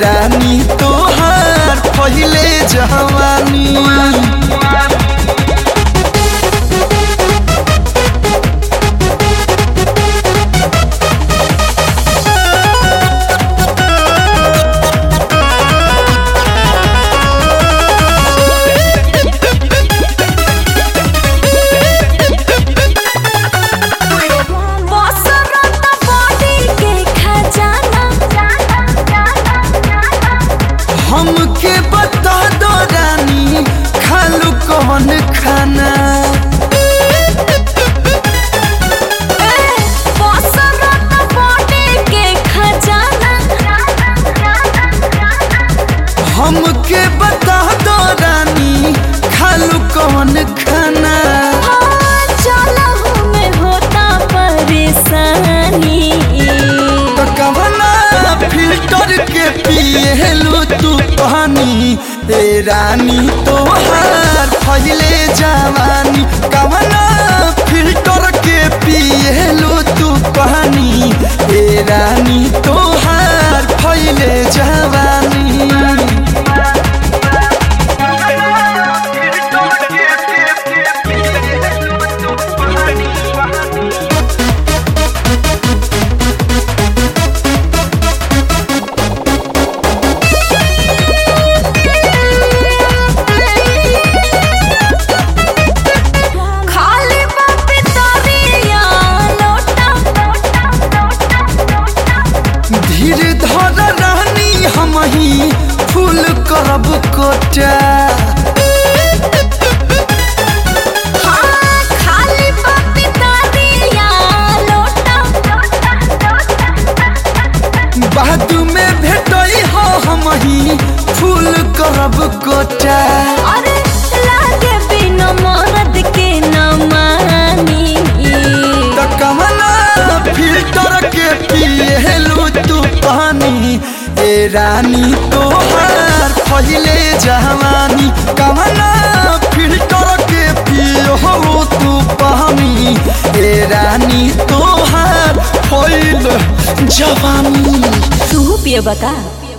रानी तोहार पहिले जवानी बसरत बॉडी के खजाना हमके बता दो रानी खालू कौन खाना ए बसरत बॉडी के खजाना हमके बता दो रानी खालू कौन खाना हाँ, चलहु में होता परेशानी तो कवना फिल्टर के पिएलू तू पानी ए रानी तोहार फैले जवानी कवना फिल्टर के पिएलू तू पानी ए रानी तोहार फैले जवानी खाली बापी तरिया लोटा धीर धर रानी हम ही फूल करब कोटा हाँ, खाली बापी तरिया लोटा बाद में भेटई हो हम ही फूल करब कोटा अरे लागे बिना मरद के न मानी त कमना फिल्टर के पिएलू तू पानी ए रानी तोहार पहिले जवानी कमना फिल्टर के पियो तू पानी ए रानी तोहार पहिले जवानी तू पिए बता